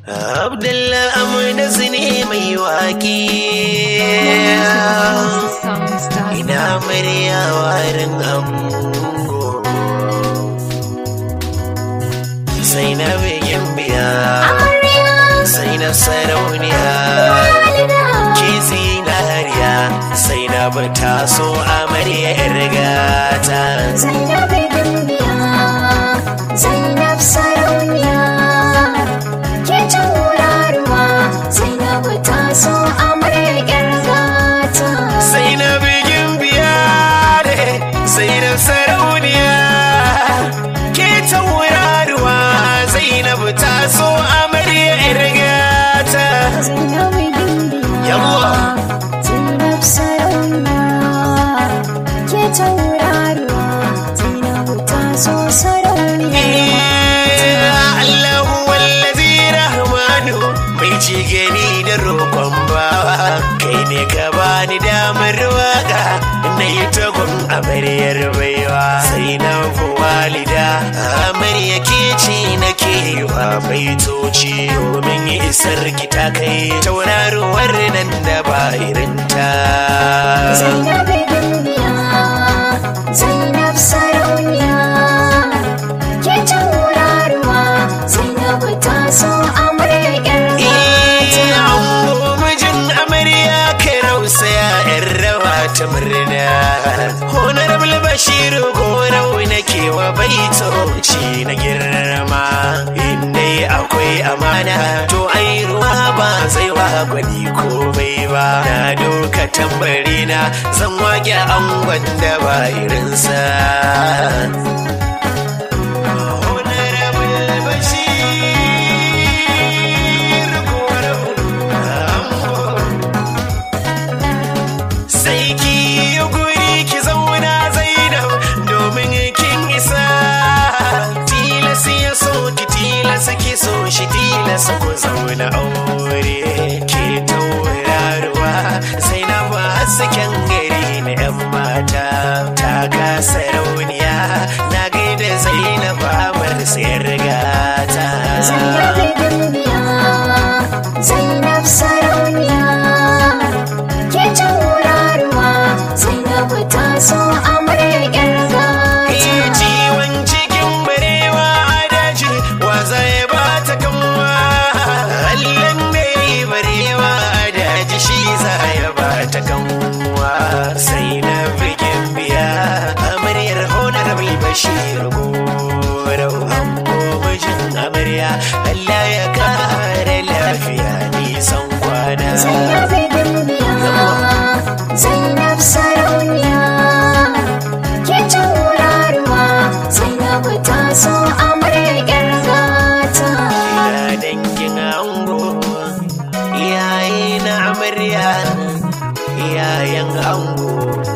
Abdullah Amina ne mai waƙi ina murya warin ango sai na bigin biya sai na sarauniya ke zinariya sai na bata so amarya irgata Zainab Gimbiya, Zainab Sarauniya, ke tauraruwa, Zainab ta so amarya gata. sai na bigin biya ne sai na sarauniya ke tauraruwa zainab ta so amarya irgata Zainab Gimbiya, Yawwa. Zainab Sarauniya, ke tauraruwa, Zainab ta so sarauniya. Allahu wallazi rahmanu mai ci gani da roƙon bawa kai ne ka bani damar waka na yi tagun amaryar baiwa sai na fi walida amarya ke ce na ke yi wa baitoci domin isar ki ta kai tauraruwar nan da ba irinta Zainab Gimbiya, Zainab Sarauniya, ke tauraruwa, Zainab ta so amarya gata. ango mijin amarya ka rausaya yan rawa ta murna honorable bashiru gorau na kewa baitoci na girma inda akwai amana to ai ruwa ba zai wa gwani komai ba na doka tambari na zan wage angon da ba irinsa Honorable Bashir Gorau, ango. sai ki yi guri ki zauna zainab domin kin isa tilas ya so ki tilas ki so shi tilas ku zauna aure ke tauraruwa zainab hasken gari na yan mata ta kasa rauniya na gaida zainab amar sayar gata Zainab Gimbiya, Zainab Sarauniya, ke tauraruwa, Zainab ta so amarya gata. ciwon cikin barewa a daji wa zai ba ta kanwa allan mai barewa a daji shi za ya ba ta kanwa sai na bikin biya amaryar honorable bashir gorau ango mijin amarya allah ya kare lafiya nisan kwana Zainab Gimbiya, Zainab Sarauniya, ke tauraruwa, Zainab ta so amarya gata. Ina dangin ango iyaye na amarya iyayen ango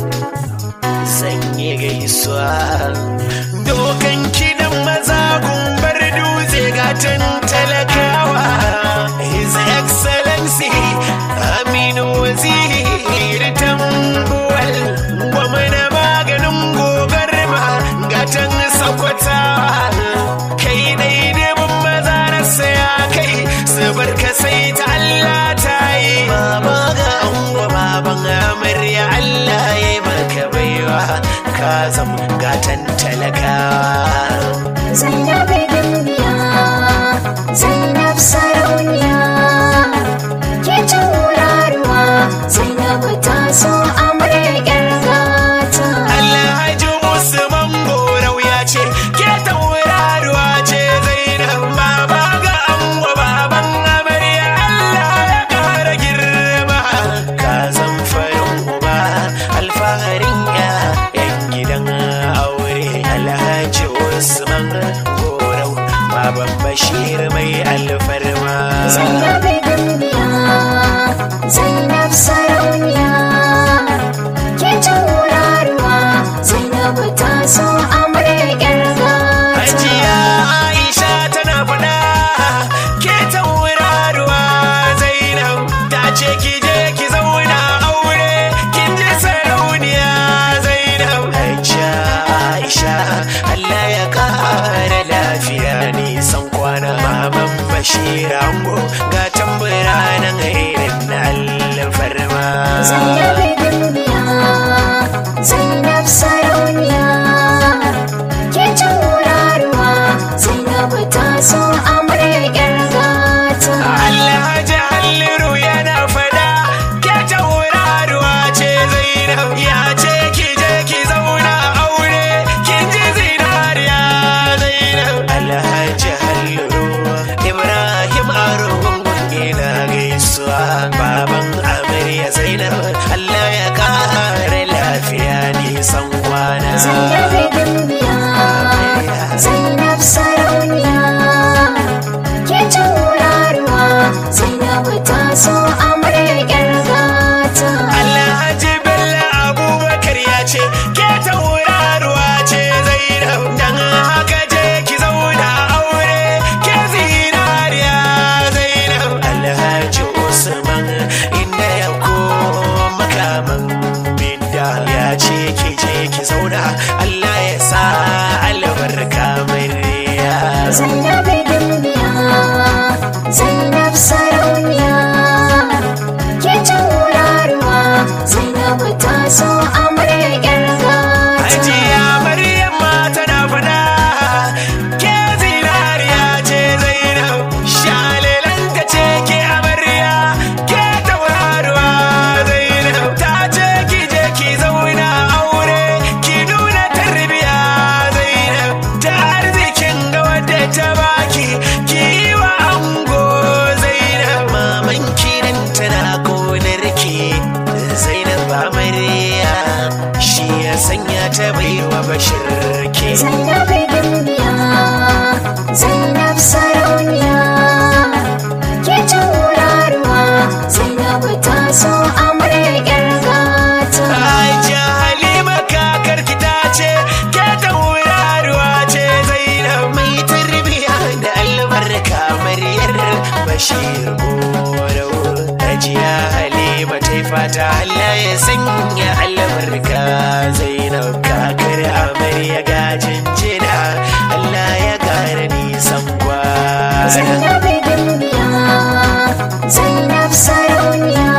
sanye gaisuwa dokan kidan maza gumbar dutse gatan talakawa his excellency aminu waziri tambuwal gwamna maganin gogarma gatan sakwatawa kai daidai mun maza na saya kai su barka sai ta Allah ta yi baba ga ango baban amarya Allah ya yi maka baiwa ka zam gatan talakawa Zainab Gimbiya, Zainab Sarauniya, ke tauraruwa, Zainab ta so amarya gata. Alhaji Usman Gorau ya ce ke tauraruwa ce Zainab baba ga ango baban amarya Allah ya kara girma ka zan farin uba alfaharin ya yan gidan aure Alhaji Usman Gorau baban Bashir mai alfarma Zainab Gimbiya, Zainab Sarauniya, ke tauraruwa, Zainab ta so amarya gata. Hajiya Aisha tana faɗa ke tauraruwa Zainab ta ce ki je ki zauna aure kin ji sarauniya Zainab. Hajiya Aisha Allah ya ƙara lafiya nisan kwana maman bashir ango ga tambura nan irin na alfarma Zainab duniya Zainab sarauniya ke tauraruwa Zainab ta so amaryar gata Alhaji Halliru yana fada ke tauraruwa ce Zainab ya ce ki je ki zauna aure kin ji zinariya Zainab Alhaji Halliru Ibrahim Arhun ina gaisuwa baban amarya Zainab Allah ya kare lafiya nisan kwana Zainab duniya Zainab sarauniya ke tauraruwa Zainab ta so amaryar gata Alhaji Bello Abubakar ya ce ke tauraruwa ce Zainab dan haka je ki zauna aure ke zinariya Zainab Alhaji Usman inda ya koma kaman bidda ya ce ki je ki zauna Allah ya sa albarka murya Zainab duniya Zainab sarauniya ke tauraruwa Zainab ta so amaryar gata Hajiya Maryam ma tana fada ke zinariya ce Zainab shalelanta ce ke amarya ke tauraruwa Zainab ta ce ki je ki zauna aure ki nuna tarbiya Zainab ta arzikin ga wadda ta baki ki yi wa ango Zainab maman kiran tana gonar ki Zainab amarya shi ya sanya ta baiwa bashir ke Zainab duniya Zainab sarauniya ke tauraruwa Zainab ta so amaryar gata Aisha Halima kakar ki ta ce ke tauraruwa ce Zainab mai tarbiya da albarka maryar Bashir Goro Hajiya Halima ta yi fata Allah ya sanya albarka Zainab kakar amarya gajin jina Allah ya kara nisan kwana Zainab duniya Zainab sarauniya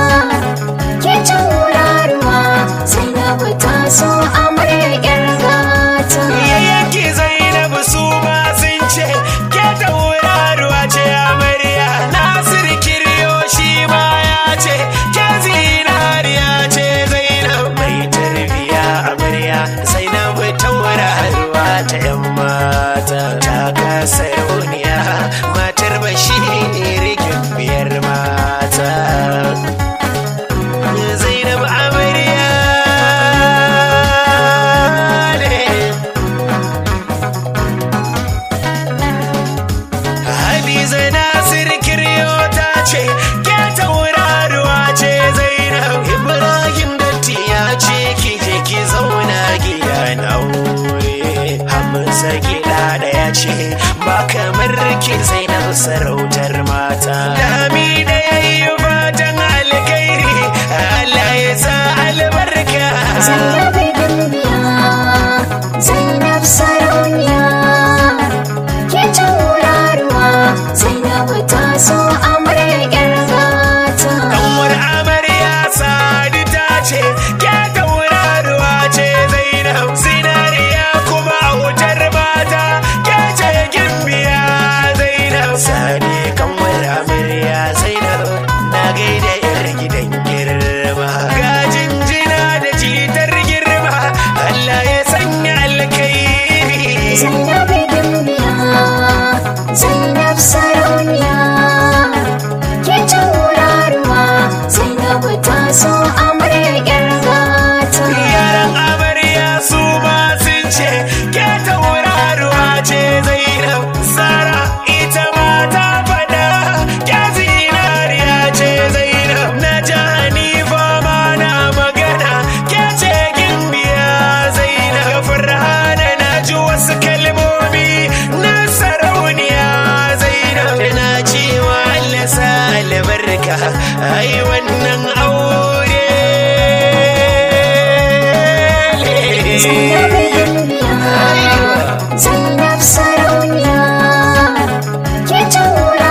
ke tauraruwa Zainab ta so amaryar gata Yayyanki Zainabu su ma sun ce ke tauraruwa ce amarya Nasir Kiryo shi ma ya ce ke zinariya ce Zainab mai tarbiya amarya Zainabu tauraruwa ta yan mata ta kasa rauniya matar bashir biyar mata Zainab amarya ne Hadiza Nasir Kiryo ta ce ke tauraruwa ce Zainab Ibrahim Datti ya ce ki je ki zauna gidan aure Hamza gida da ya ce ba kamar ki Zainab sarautar mata Dami da yayi fatan alkhairi Allah ya sa albarka Zainab duniya Zainab sarauniya ke tauraruwa Zainab ta so amaryar gata Kanwar amarya sadi ta ce ke tauraruwa ce Zainab zinariya kuma wutar mata ke ce gimbiya Zainab sadi kanwar amarya Zainab na gaida yar gidan girma ga jinjina da jitar girma Allah ya sanya alkhairi Zainab duniya Zainab sarauniya ke tauraruwa Zainab ta so amaryar gata Yaran amarya su ma sun ce ke tauraruwa ce Zainab Sara ita ma ta faɗa ke zinariya ce Zainab na ji Hanifa ma na magana ke ce gimbiya Zainab Farhana na ji wasu kalmomi na sarauniya Zainab na cewa Allah sa albarka ai wannan aure Zainab duniya Zainab sarauniya ke tauraruwa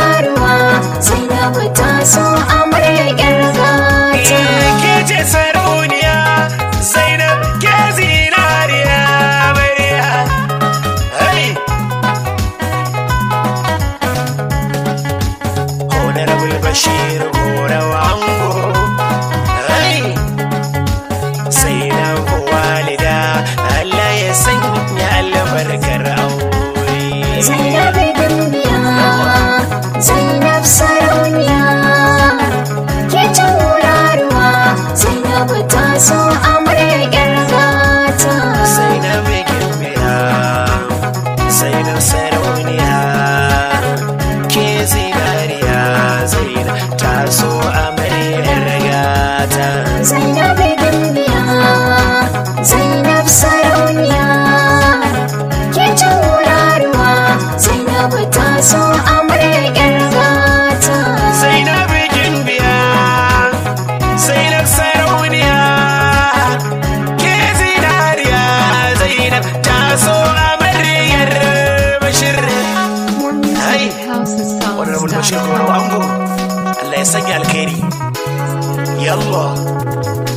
sarauniya ke zinariya zainab ta so amaryar bashir More music Hey. at housesongs.com. honorable bashir koro ango Allah ya sanya alkhairi yallah